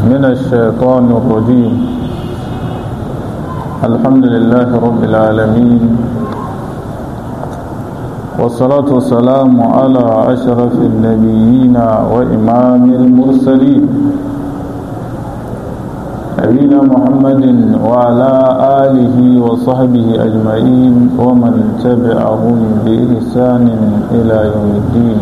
من الشيطان الرجيم الحمد لله رب العالمين والصلاة والسلام على أشرف النبيين وإمام المرسلين نبينا محمد وعلى آله وصحبه أجمعين ومن تبعهم بإحسان إلى يوم الدين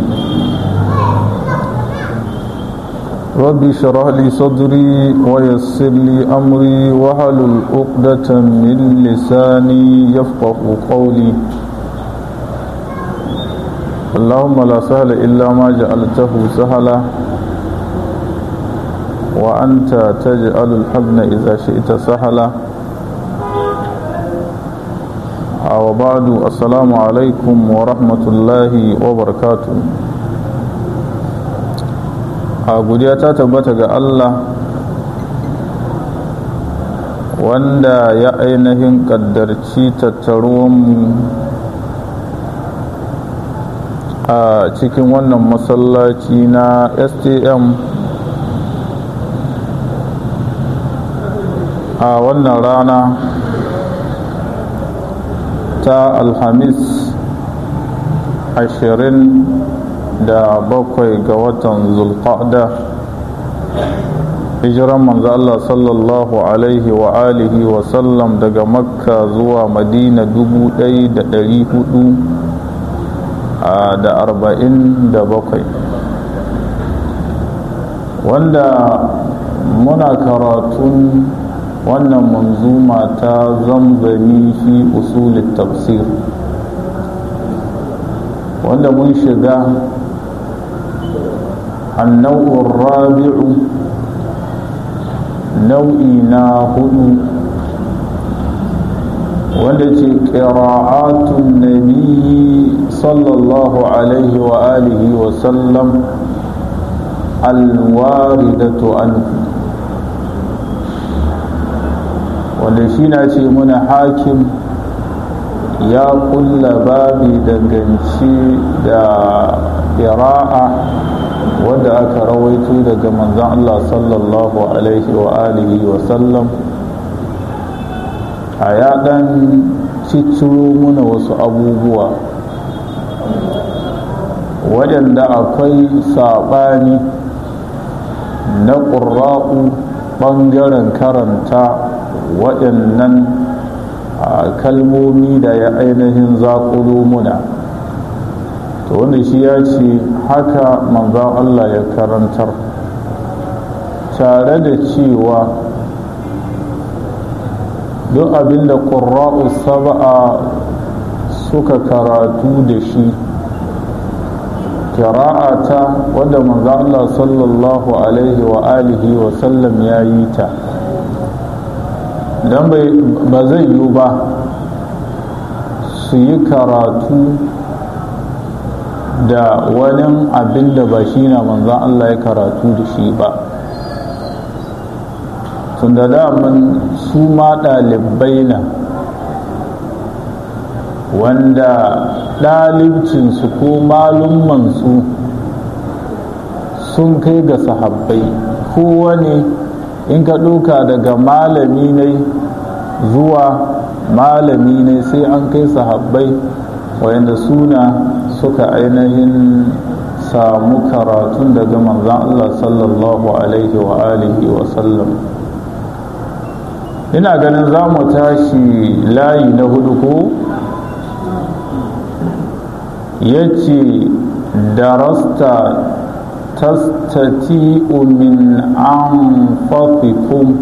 رب اشرح لي صدري ويسر لي أمري واحلل عقدة من لساني يفقه قولي اللهم لا سهل إلا ما جعلته سهلا وأنت تجعل الحزن إذا شئت سهلا وبعد السلام عليكم ورحمة الله وبركاته a godiya ta tabbata ga Allah wanda ya ainihin ƙaddarci tattaruwanmu a cikin wannan masallaci na stm a wannan rana ta alhamis ashirin da bakwai ga watan zulqa'da hijiran manzo Allah sallallahu alaihi wa alihi wa sallam daga makka zuwa madina dubu ɗaya da ɗari hudu da arba'in da bakwai wanda muna karatun wannan manzuma ta zamzami fi usulin tafsir wanda mun shiga annau'in rabi'u nau'i na hudu wanda ce ƙira'atun nabi sallallahu alaihi wa alihi wa sallam alwaridatu anhu wanda shi na ce muna hakim ya kulla babi danganci da ƙira'a wadda aka rawaito daga manzan Allah sallallahu alaihi wa alihi wa sallam a ya ɗan cicciro muna wasu abubuwa waɗanda akwai saɓani na ƙura'u ɓangaren karanta waɗannan kalmomi da ya ainihin zaƙulo muna to wanda shi ya ce haka manzan Allah ya karantar tare da cewa duk abinda ƙura'u saba'a suka karatu da shi kira'ata wadda manzan Allah sallallahu alaihi wa alihi wa sallam ya yi ta don ba zai yiwu ba su yi karatu da wani abin da ba shi na manzan Allah ya karatu da shi ba tun da daman su ma ɗalibai na wanda ɗalibcinsu ko malummansu sun kai ga sahabbai kowane in ka ɗauka daga malami ne zuwa malami ne sai an kai sahabbai wayanda suna suka ainihin samu karatun daga manzan Allah sallallahu alaihi wa alihi wa sallam ina ganin za mu tashi layi na hudu ko ya ce darasta tastati'u min anfafikum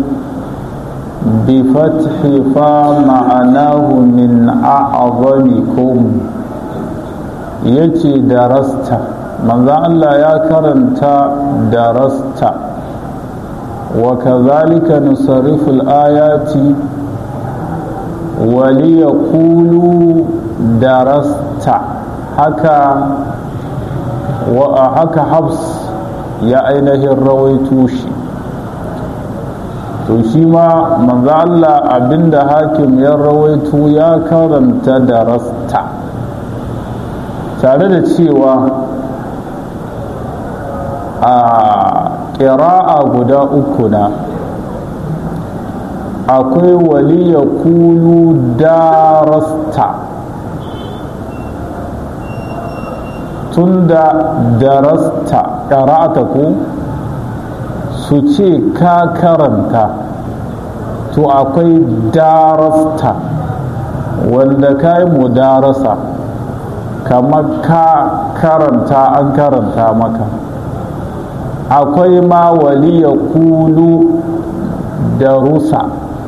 بفتح فا معناه من أعظمكم يتي درست من ذا الله يا كرنت درست وكذلك نصرف الآيات وليقولوا درست هكا وهكا حبس يا أينه الرويتوشي to shi ma manzo Allah abinda hakim ya rawaito ya karanta da rasta tare da cewa a ƙira'a guda uku na akwai waliya kulu darasta tunda darasta ƙara'ata ku su ce ka karanta to akwai darasta wanda ka yi mudarasa kamar ka karanta an karanta maka akwai ma waliya kulu darusa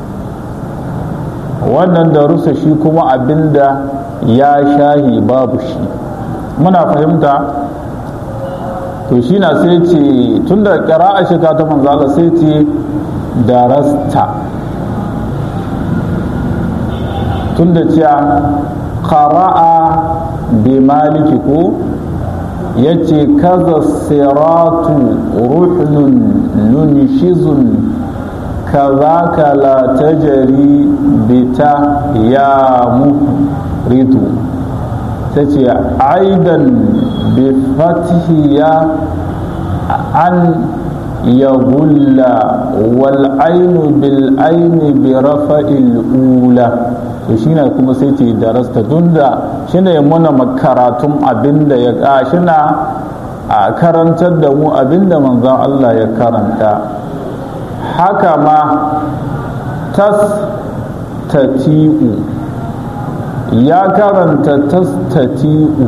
wannan darusa shi kuma abinda ya shahi babu shi muna fahimta to shi na sai ce tun da ƙira'a shiga ta manzala sai ce darasta tun da cewa ƙara'a bi maliki ko ya ce kaza siratu ruhnun nunshizun kazaka la tajari bita ya muhritu ta ce aidan bi fatihiya an ya gulla wal ainu bil aini bi rafa'il ula to shine kuma sai ce darasta tunda shine muna makaratun abinda ya ka shina a karantar da mu abinda manzon Allah ya karanta haka ma tas tati'u ya karanta tastati'u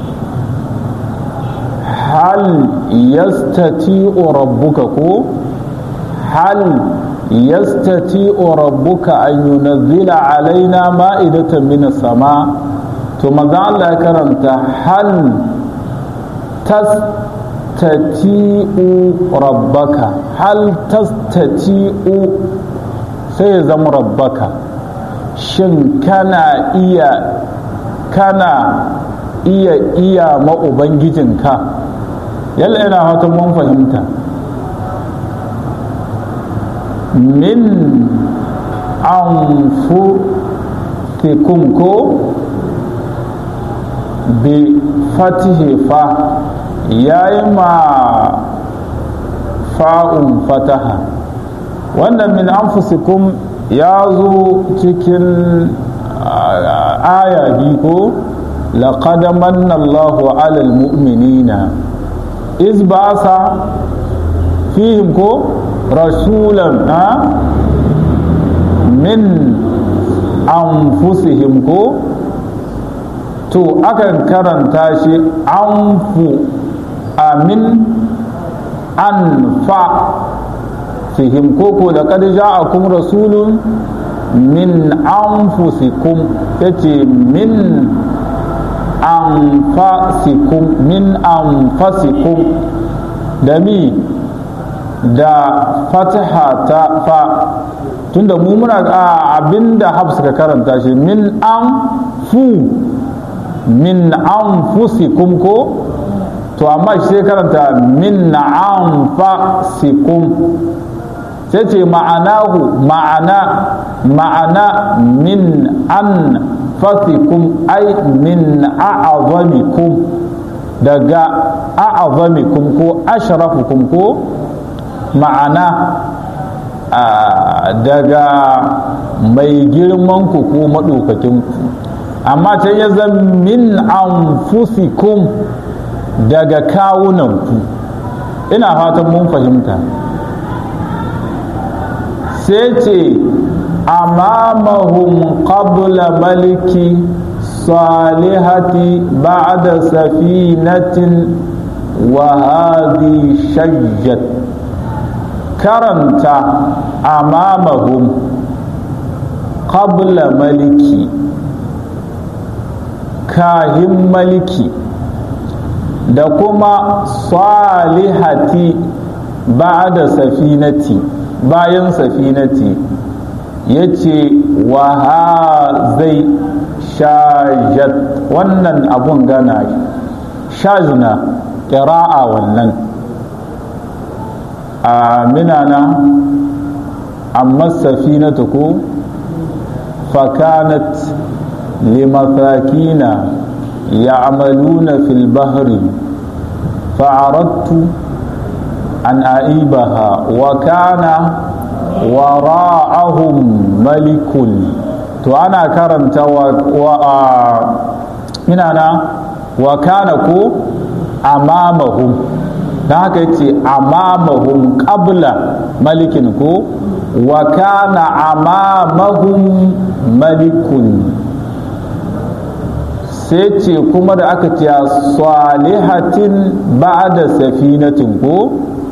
hal yastati'u rabbuka ko hal yastati'u rabbuka an yunazzila alaina ma'idatan min sama to maza Allah ya karanta hal tastati'u rabbaka hal tastati'u sai ya zama rabbaka shin kana iya kana iya iya ma ubangijinka yalla ina fatan mun fahimta min anfusikum ko bi fatihi fa yayi ma fa'un fataha wannan min anfusikum ya zo cikin aya biyu ko laqad manna Allahu 'alal mu'minina iz ba'asa fihim ko rasulan ha min anfusihim ko to akan karanta shi anfu amin anfa fihim koko da kad ja'akum rasulun min anfusikum yace min anfasikum min anfasikum da mi da fataha ta fa tunda mu muna abinda hafs ka karanta shi min anfu min anfusikum ko to amma shi sai karanta min anfasikum sai ce ma'anahu ma'ana ma'ana min an fasikum ai min a'azamikum daga a'azamikum ko ashrafukum ko ma'ana daga mai girman ku ko maɗaukakin ku amma ta ya zan min anfusikum daga kawunan ku ina fatan mun fahimta sai ce amamahum qabla maliki salihati ba'da safinatin wa hadhi shajjat karanta amamahum qabla maliki kahin maliki da kuma salihati ba'da safinati bayan safinati ya ce wa zai shajat wannan abun gana shazna ƙira'a wannan a minana amma safinatu ko fakanat limasakina يعملون في البحر فعرضت an aibaha wa kana wara'ahum malikun to ana karanta wa, wa minana wa kana ko amamahum don haka yace amamahum qabla malikin ko wa kana amamahum malikun sai ce kuma da aka ce salihatin ba'da safinatin ko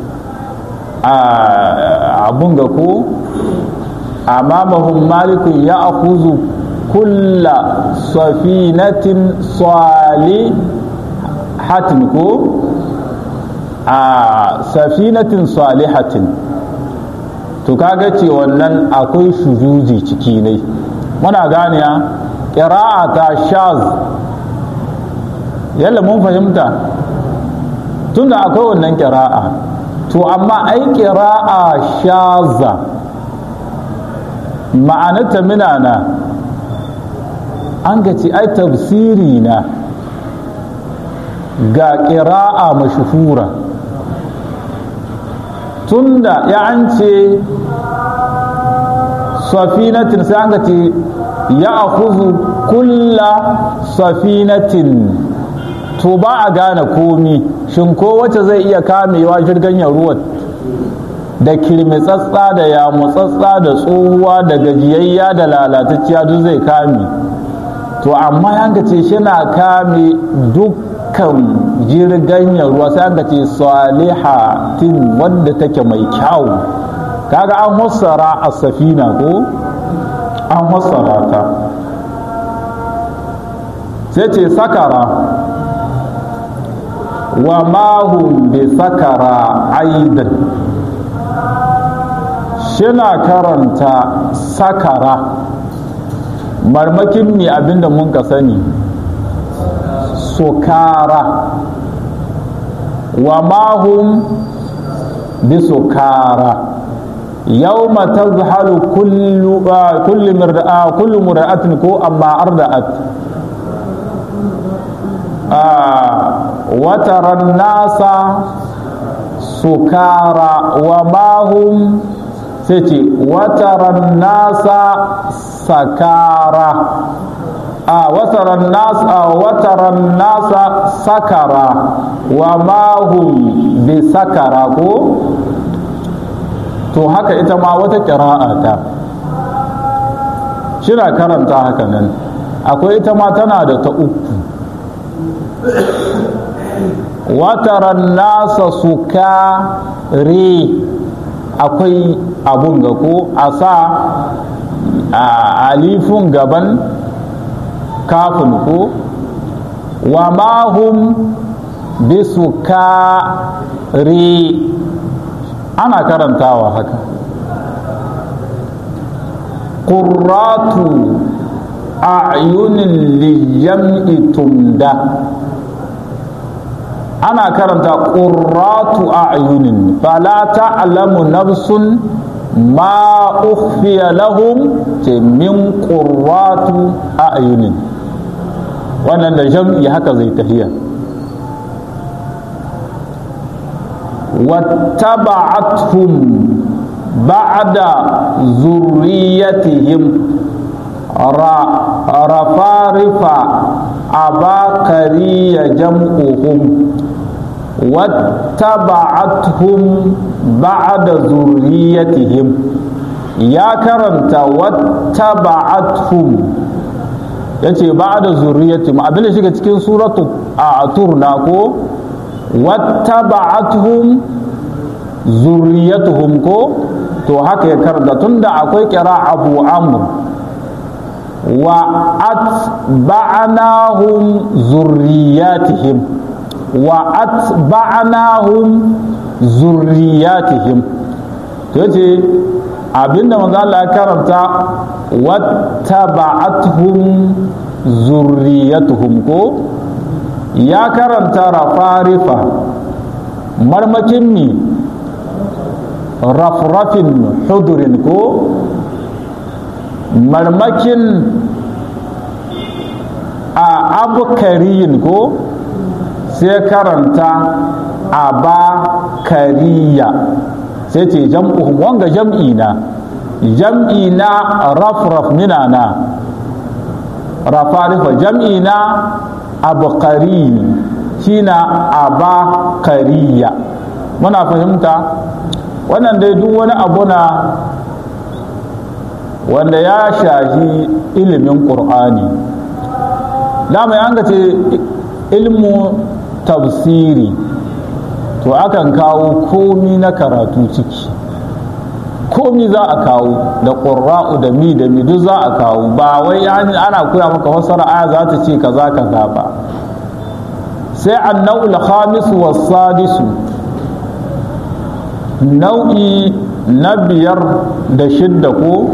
abun ga ko amamahum malikun ya akuzu kulla safinatin salihatin ko a safinatin salihatin to kaga ce wannan akwai shuzuzi ciki ne muna gane ya ƙira'a ta shaz yalla mun fahimta tunda akwai wannan ƙira'a to amma ai ƙira'a shaza ma'anata minana an ga ce ai tafsiri na ga ƙira'a mashuhura tunda ya an ce safinatin sai an ga ce ya akuzu kulla safinatin to ba a gane komi shin ko wacce zai iya kamewa jirgin ruwan da kirmitsatsa da yamutsatsa da tsohuwa da gajiyayya da lalatacciya duk zai kame to amma yanka ce shi na kame dukkan jirgin ruwa sai yanka ce salihatin wadda take mai kyau kaga an hussara a safina ko an hussara ta sai ce sakara wa mahum bi sakara aidan shina karanta sakara marmakin ne abinda mun ka sani sukara wa mahum bi sukara يوم تذهل كل كل مرأة كل مرأة كو أما أردأت آه وترى الناس سكارى وما هم سيتي وترى الناس سكارى آه وترى الناس آه وترى الناس سكرى وما هم بسكرى to haka ita ma wata ƙira'a ta shira karanta haka nan akwai ita ma tana da ta uku wataran nasa suka re akwai abun ga ko a sa alifun gaban kafin ko wa mahum bisuka re ana karantawa haka ƙurratu a'yunin liyam'i tumda ana karanta ƙurratu a'yunin fala ta'lamu nafsun ma ukhfiya lahum ce min ƙurratu a'yunin wannan da jam'i haka zai tafiya واتبعتهم بعد ذريتهم رفارف عباقري جمعهم واتبعتهم بعد ذريتهم يا كرمت واتبعتهم yace ba da zurriyatihim abin da shiga cikin suratu a turna ko wattaba'atuhum zurriyatuhum ko to haka ya karanta tunda akwai kira abu amr wa atba'nahum zurriyatihim wa atba'nahum zurriyatihim to yace abinda manzo Allah ya karanta wattaba'atuhum zurriyatuhum ko ya karanta rafarifa marmakin mi rafrafin hudurin ko marmakin a abukariyin ko sai karanta aba kariya sai ce jam'uhum wanga jam'i na jam'i na rafraf minana rafarifa jam'i na abqari shina abakariya muna fahimta wannan dai duk wani abu na wanda ya shahi ilimin ƙur'ani dama ya ce ilmu tafsiri to akan kawo komi na karatu ciki komi za a kawo da ƙura'u da mi da mi duk za a kawo ba wai ana koya maka wasu aya za ta ce kaza kaza ba sai annau'ul khamis wa sadisu nau'i na biyar da shidda ko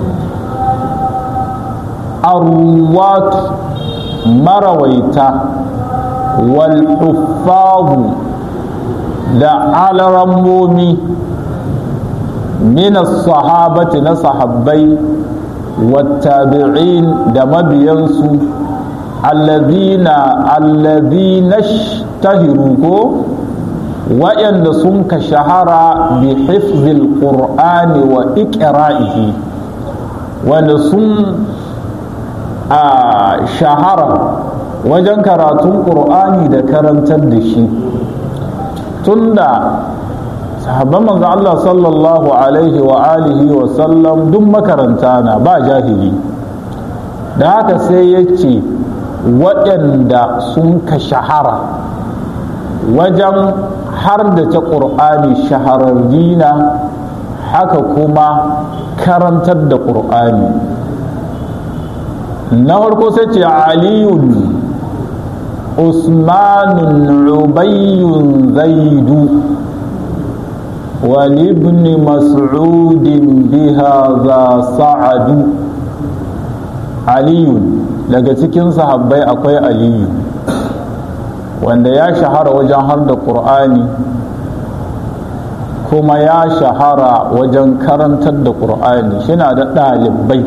arwat marawaita wal da alarammomi min sahabati na sahabbai wattabi'in da mabiyansu allazina allazina tahiru ko waɗanda sun ka shahara bi hifzil qur'ani wa iqra'ihi wanda sun a shahara wajen karatun qur'ani da karantar da shi tunda sahabban manzo Allah sallallahu alaihi wa alihi wa sallam duk makaranta na ba jahili da haka sai ya ce waɗanda sun ka shahara wajen har da ta ƙur'ani shahararri na haka kuma karantar da ƙur'ani na farko sai ce aliyun usmanun ubayyun zaidu ولابن مسعود بهذا سعد علي daga cikin sahabbai akwai aliyu wanda ya shahara wajen har da ƙur'ani kuma ya shahara wajen karantar da ƙur'ani shina da ɗalibai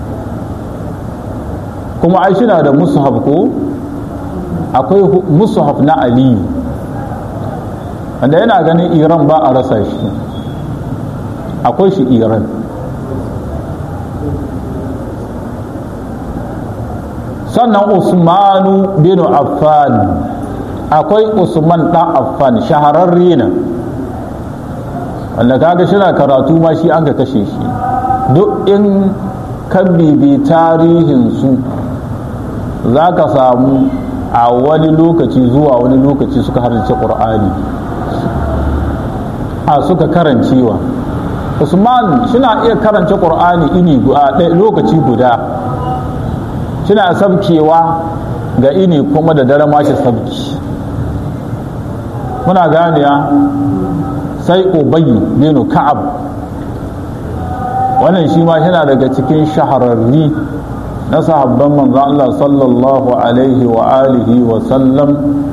kuma ai shina da musuhaf ko akwai musuhaf na aliyu wanda yana ganin iran ba a rasa shi akwai shi iran sannan usmanu bin affan akwai usman dan affan shahararre ne wanda kaga shina karatu ma shi an ka kashe shi duk in ka bibi tarihinsu za ka samu a wani lokaci zuwa wani lokaci suka harce ƙur'ani a suka karancewa usman suna iya karance ƙur'ani ini lokaci guda suna sabkewa ga ini kuma da dare mashi sabki muna ganiya sai ubayi binu ka'ab wannan shi ma yana daga cikin shahararri na sahabban manzo Allah sallallahu alaihi wa alihi wa sallam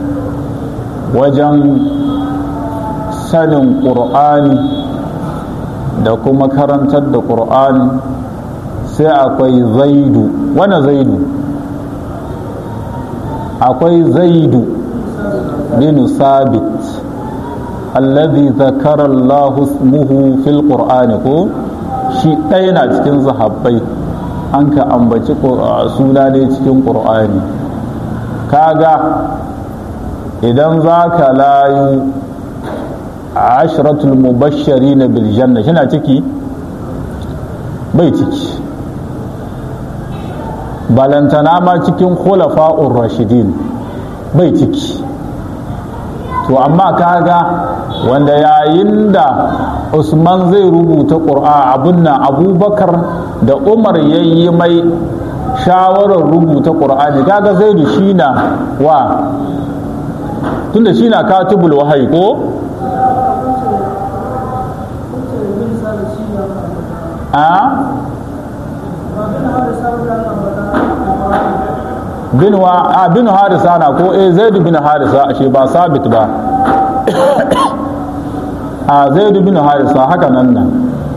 wajen sanin ƙur'ani da kuma karantar da ƙur'ani sai akwai zaidu wani zaidu akwai zaidu bin sabit alladhi zakara Allah ismuhu fil qur'ani ko shi ɗaya na cikin sahabbai an ka ambaci suna ne cikin ƙur'ani kaga idan za ka layu ashratul mubashshari na biljanna shi na ciki bai ciki balantana ma cikin khulafa'ur rashidin bai ciki to amma kaga wanda yayin da usman zai rubuta ƙur'a abun nan abubakar da umar yayi mai shawarar rubuta ƙur'ani kaga zaidu shi na wa tunda shi na katibul wahayi ko a bin wa a bin harisa na ko eh zaidu bin harisa ashe ba sabit ba a zaidu bin harisa haka nan nan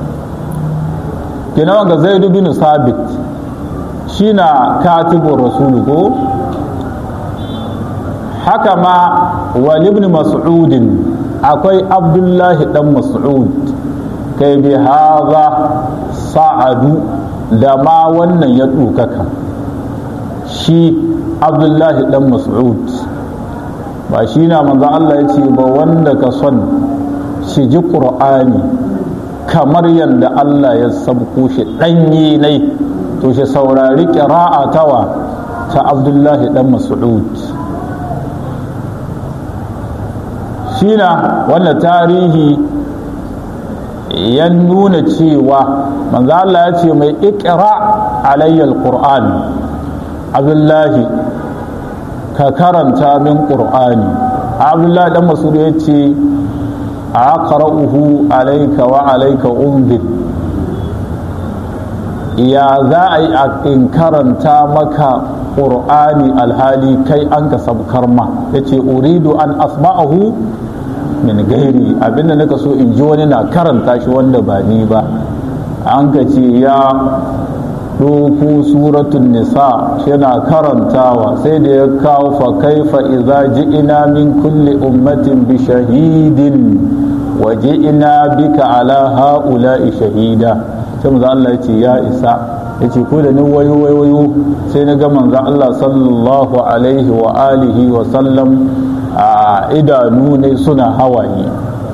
kina wanga zaidu bin sabit shi na katibun rasulu ko haka ma wal ibn mas'udin akwai abdullahi dan mas'ud kai bi haza sa'adu da ma wannan ya ɗukaka shi abdullahi dan mas'ud ba shi na manzan Allah ya ce ba wanda ka son shi ji ƙur'ani kamar yadda Allah ya sabko shi ɗanye ne to shi saurari ƙira'a tawa ta abdullahi dan mas'ud shi na wannan tarihi ya nuna cewa manzo Allah ya ce mai ikra alayya alquran abdullahi ka karanta min qur'ani abdullahi dan masud ya ce aqra'uhu alayka wa alayka unzir ya za a yi in karanta maka qur'ani alhali kai an ka sabkar ma yace uridu an asma'ahu min gairi abinda naka so in ji wani na karanta shi wanda ba ni ba an ka ce ya ɗoko suratun nisa yana karantawa sai da ya kawo fa kaifa idza ji'ina min kulli ummatin bi shahidin wa ji'ina bika ala ha'ula'i shahida sai manzo Allah ya ce ya isa yace ko da ni wayo wayo sai na ga manzo Allah sallallahu alaihi wa alihi wa sallam a idanu ne suna hawaye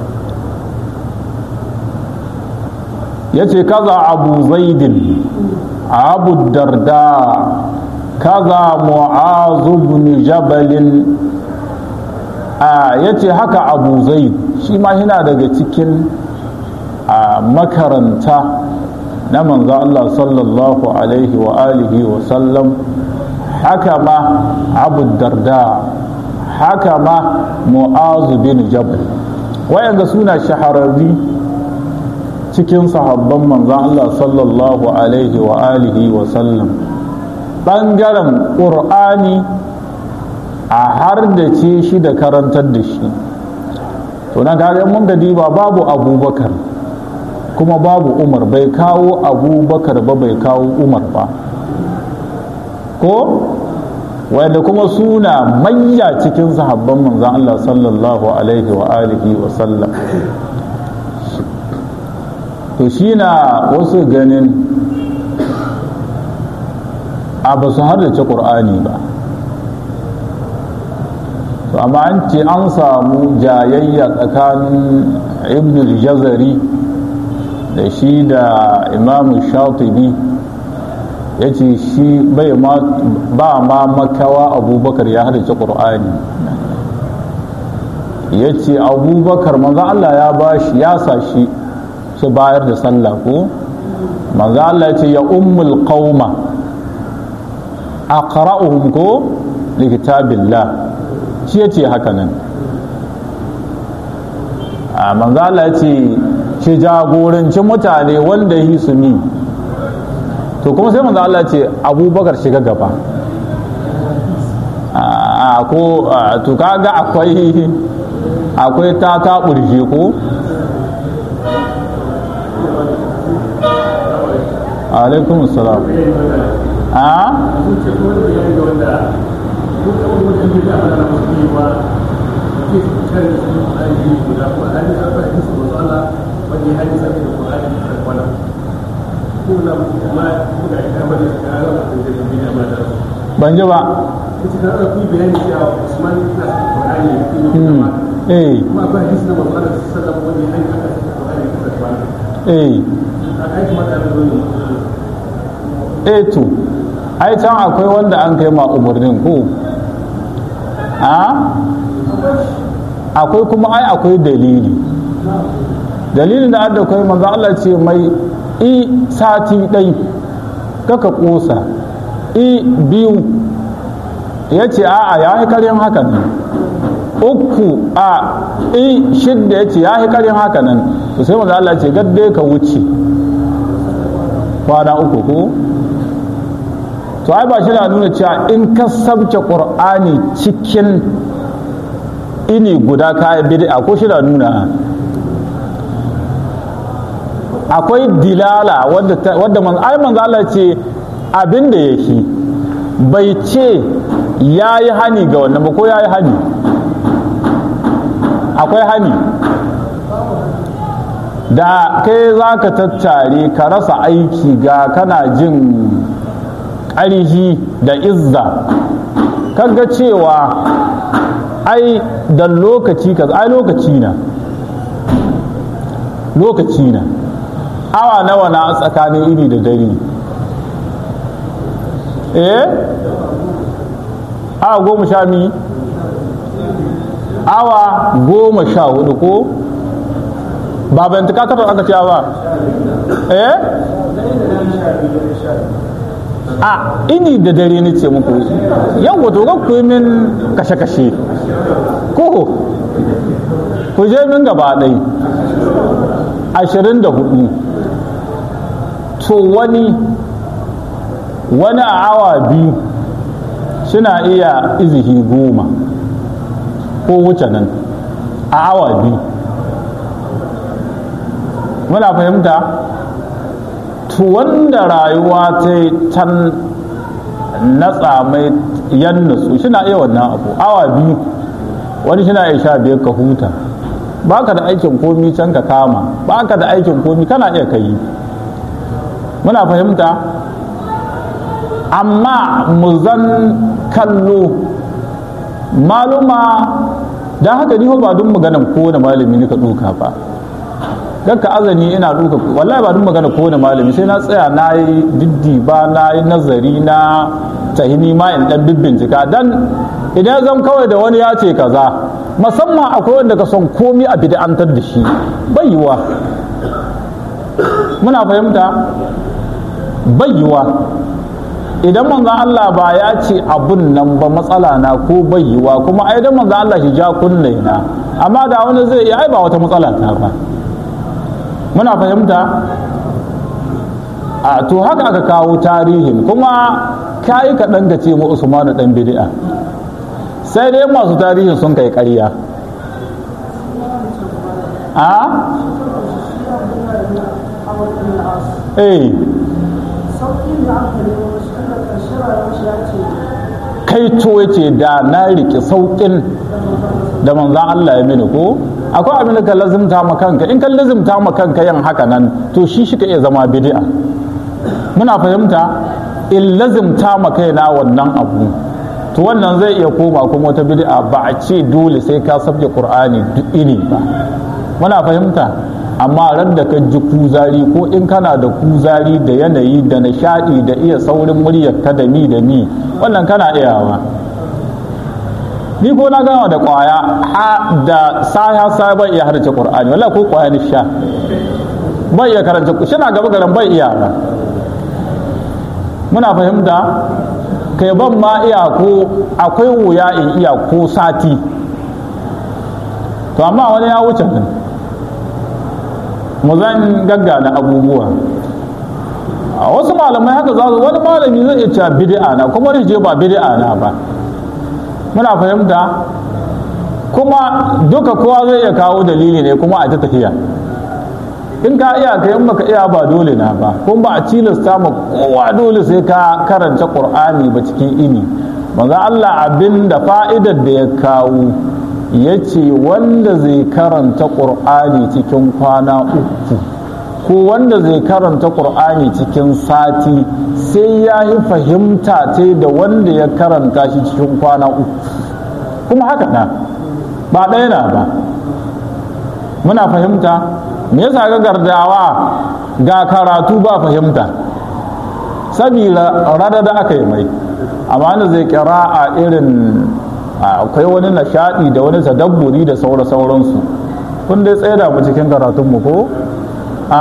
ya ce kaza abu zaidin abu darda kaza mu'azu bin jabalin a ya ce haka abu zaid shi ma yana daga cikin makaranta na manzo Allah sallallahu alaihi wa alihi wa sallam haka ma abu darda haka ma mu'azu bin jabal wayanda suna shahararri cikin sahabban manzon Allah sallallahu alaihi wa alihi wa sallam ɓangaren ƙur'ani a har da ce shi da karantar da shi to nan kaga mun ga diba babu abubakar kuma babu umar bai kawo abubakar ba bai kawo umar ba ko wanda kuma suna mayya cikin sahabban manzan Allah sallallahu alaihi wa alihi wa sallam to shi na wasu ganin a ba su haddace ƙur'ani ba to amma an ce an samu jayayya tsakanin ibn jazari da shi da imamu shatibi ya ce shi ba ma makawa abubakar ya haddace ƙur'ani ya ce abubakar manzo Allah ya ba shi ya sa shi shi bayar da sallah ko manzo Allah ya ce ya ummul qauma aqra'uhum ko li kitabillah shi yace haka nan a manzo Allah ya ce shi jagoranci mutane wanda yi su mi to kuma sai manzo Allah ya ce abubakar shiga gaba a ko to kaga akwai akwai ta ta burje ko alaikum salam a ban ji ba eh eh eh to ai can akwai wanda an kai ma umarnin ko a akwai kuma ai akwai dalili dalilin da adda kai manzo Allah ce mai i sati ɗai kaka ƙosa i biyu ya ce a'a ya yi karyar haka nan uku a i shidda ya ce ya yi karyar haka nan to sai manzo Allah ce gadde ka wuce kwana uku ko to ai ba shi na nuna cewa in ka sabce qur'ani cikin ini guda ka bid'a ko shi na nuna akwai dilala wadda man ai manzo Allah ce abin da yake bai ce ya yi hani ga wannan ba ko ya yi hani akwai hani da kai za ka tattare ka rasa aiki ga kana jin ƙarhi da izza kaga cewa ai da lokaci ka ai lokaci na lokaci na awa nawa na tsakanin iri da dare eh awa goma sha mi awa goma sha hudu ko ba ban tuka takwas aka cewa ba eh a ini da dare ni ce muku yau wato ga ku min kashe-kashe ko ku je min gaba ɗai ashirin da hudu to wani wani a awa biyu suna iya izihi goma ko wuce nan a awa biyu muna fahimta to wanda rayuwa ta can natsa mai yan nutsu shina iya wannan abu awa biyu wani shina iya sha biyar ka huta baka da aikin komi can ka kama baka da aikin komi kana iya kai muna fahimta amma mu zan kallo maluma don haka ni ba duk maganan kowane malami ne ka duka ba don ka azani ina duka wallahi ba duk magana kowane malami sai na tsaya na yi diddi ba na yi nazari na tahini ma in dan bincika dan idan zan kawai da wani ya ce kaza musamman akwai wanda ka son komi a bid'antar da shi bai yiwa muna fahimta bai yiwa idan manzon Allah ba ya ce abun nan ba matsala na ko bai yiwa kuma ai dan manzon Allah shi ja kunne na amma da wani zai iya ai ba wata matsala ta ba muna fahimta a to haka aka kawo tarihin kuma kayi kaɗan ka ce mu usmanu ɗan bid'a sai dai masu tarihin sun kai ƙarya a eh kai to yace da na riƙe sauƙin da manzan Allah ya mini ko akwai abin da ka lazimta ma kanka in ka lazimta ma kanka yin haka nan to shi shi ka iya zama bid'a muna fahimta in lazimta ma kaina wannan abu to wannan zai iya koma kuma wata bid'a ba a ce dole sai ka sabke qur'ani duk ini ba muna fahimta amma ran da ka ji kuzari ko in kana da kuzari da yanayi da nishadi da iya saurin muryar ka da mi da mi wannan kana iyawa ni ko na gama da kwaya ha da saya saya bai iya harce qur'ani wallahi ko kwaya ni sha bai iya karanta shi na gaba garan bai iya ba muna fahimta kai ban ma iya ko akwai wuya in iya ko sati to amma wani ya wuce nan mu zan gaggana abubuwa a wasu malamai haka za su wani malami zai iya cewa bid'a na kuma je ba bid'a na ba muna fahimta kuma duka kowa zai iya kawo dalili ne kuma a ta tafiya in ka iya ka in baka iya ba dole na ba kuma ba a cilasta ma kowa dole sai ka karanta qur'ani ba cikin ini maza Allah abin da fa'idar da ya kawo ya ce wanda zai karanta qur'ani cikin kwana uku ko wanda zai karanta qur'ani cikin sati sai ya yi fahimta ta da wanda ya karanta shi cikin kwana uku kuma haka na ba ɗaya na ba muna fahimta me yasa ga gardawa ga karatu ba fahimta sabila rada da aka yi mai amma da zai kira a irin akwai wani nishadi da wani tadabburi da saura sauransu kun dai tsaye da mu cikin karatunmu ko a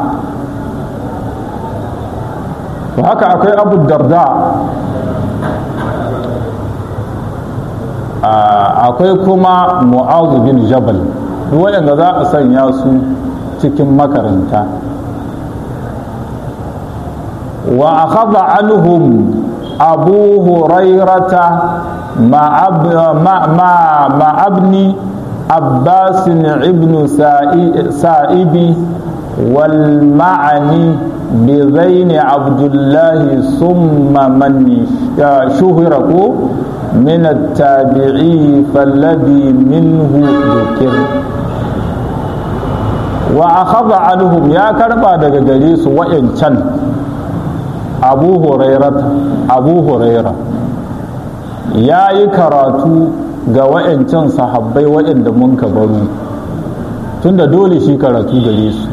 to haka akwai abu darda akwai kuma mu'azu bin jabal duk waɗanda za a sanya su cikin makaranta wa akhadha anhum abu hurairata ma abni abbas ibn sa'ibi wal ma'ani بغين عبد الله ثم من شهره من التابعي فالذي منه ذكر wa akhadha anhum ya karba daga gare su wa'ancan abu hurairah abu hurairah ya yi karatu ga wa'ancan sahabbai waɗanda mun ka baro tunda dole shi karatu gare su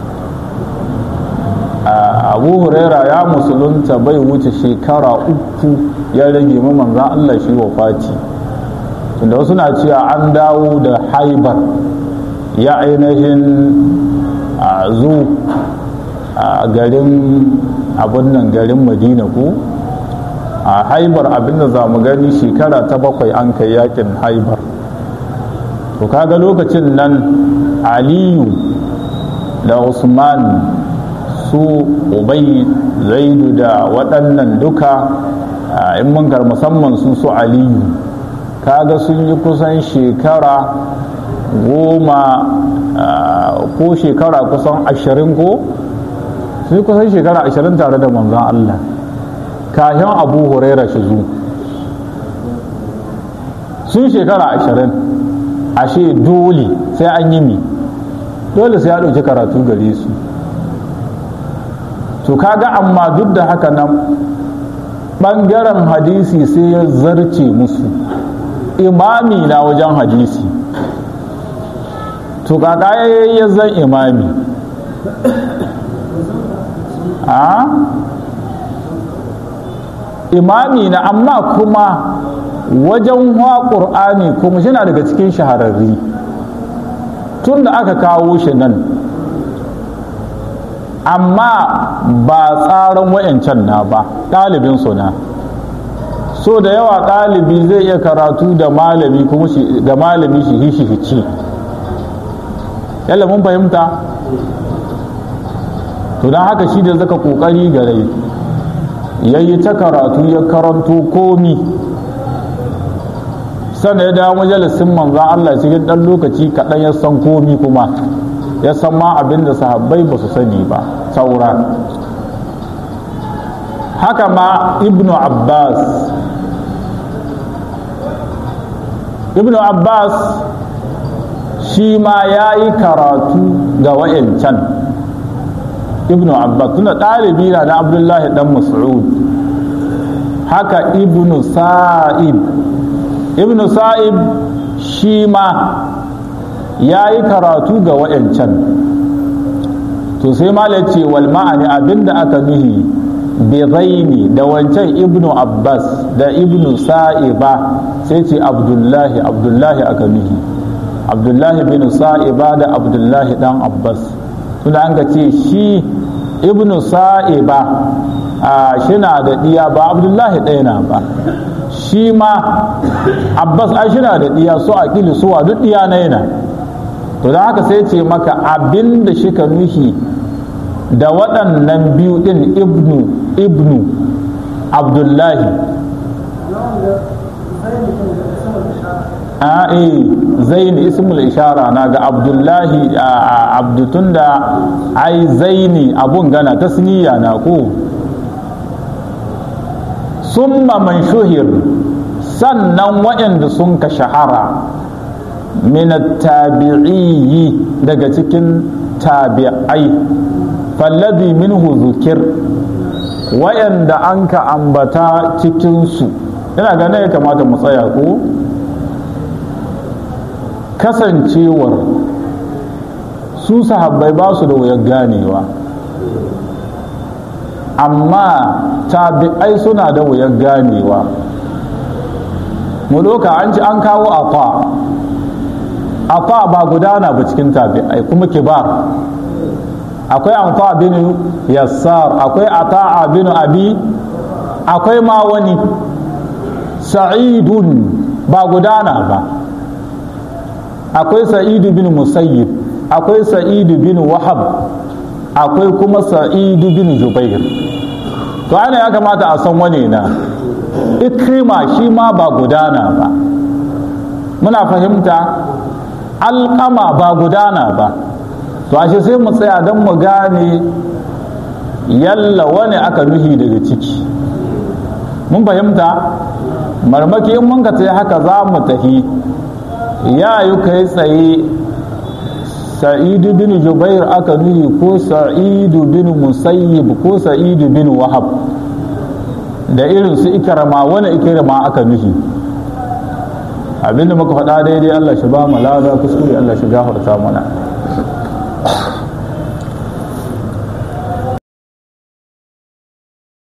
abu huraira ya musulunta bai wuce shekara uku ya rage mu manzan Allah shi wa fati tunda wasu na cewa an dawo da haibar ya ainihin a zu a garin abin nan garin madina ko a haibar abinda za mu gani shekara ta bakwai an kai yakin haibar to kaga lokacin nan aliyu da usman su ubai zaidu da waɗannan duka in mun musamman su su aliyu kaga sun yi kusan shekara goma ko shekara kusan ashirin ko sun yi kusan shekara ashirin tare da manzan Allah kahin abu huraira shi zu sun shekara ashirin ashe dole sai an yi mi dole sai ya ɗauki karatu gare su to kaga amma duk da haka nan ɓangaren hadisi sai ya zarce musu imami na wajen hadisi to kaka ya zan imami a imami na amma kuma wajen wa ƙur'ani kuma shi daga cikin shahararri tun da aka kawo shi nan amma ba tsarin wayancan na ba ɗalibin na so da yawa ɗalibi zai iya karatu da malami kuma ga malami shi shi hici yalla mun fahimta to don haka shi da zaka kokari gare ya yi ta karatu ya karanto komi sannan ya dawo majalisin manzan Allah cikin ɗan lokaci kaɗan ya san komi kuma ya san ma abin da sahabbai ba su sani ba saura haka ma ibnu abbas ibnu abbas shi ma ya yi karatu ga wa'yancan ibnu abbas tuna ɗalibi na na abdullahi dan mas'ud haka ibnu sa'ib ibnu sa'ib shi ma ya yi karatu ga wa'yancan to sai mala ce wal ma'ani abinda aka nuhi bi da wancan ibnu abbas da ibnu sa'iba sai ce abdullahi abdullahi aka nuhi abdullahi bin sa'iba da abdullahi dan abbas tunda an ga ce shi ibnu sa'iba a shina da diya ba abdullahi ɗaya na ba shi ma abbas a shina da diya su a ƙili suwa duk diya na yana to da haka sai ce maka abin da shi ka nuhi da waɗannan biyu ɗin ibnu ibnu abdullahi a zaini ismul ishara na ga abdullahi abdutun da ai zaini abun gana tasniya na ko summa man shuhir sannan waɗanda sun ka shahara min tabi'iyyi daga cikin tabi'ai falladhi minhu zukir wayanda an ka ambata cikinsu ina ganin ya kamata mu tsaya ko kasancewar su sahabbai ba su da wuyar ganewa amma tabi'ai suna da wuyar ganewa mu doka an ci an kawo afa afa ba gudana ba cikin tabi'ai kuma kibar akwai amfa bin yassar akwai ata'a bin abi akwai ma wani sa'idun ba gudana ba akwai sa'idu bin musayyib akwai sa'idu bin wahab akwai kuma sa'idu bin jubair to ana ya kamata a san wane na ikrima shi ma ba gudana ba muna fahimta alƙama ba gudana ba to ashe sai mu tsaya don mu gane yalla wani aka nuhi daga ciki mun fahimta marmaki in mun ka tsaye haka za mu tahi ya yi kai tsaye sa'idu bin jubair aka nuhi ko sa'idu bin musayyib ko sa'idu bin wahab da irin su ikrama wani ikrama aka nuhi abinda muka faɗa daidai Allah shi ba mu lada kuskure Allah shi gafarta mana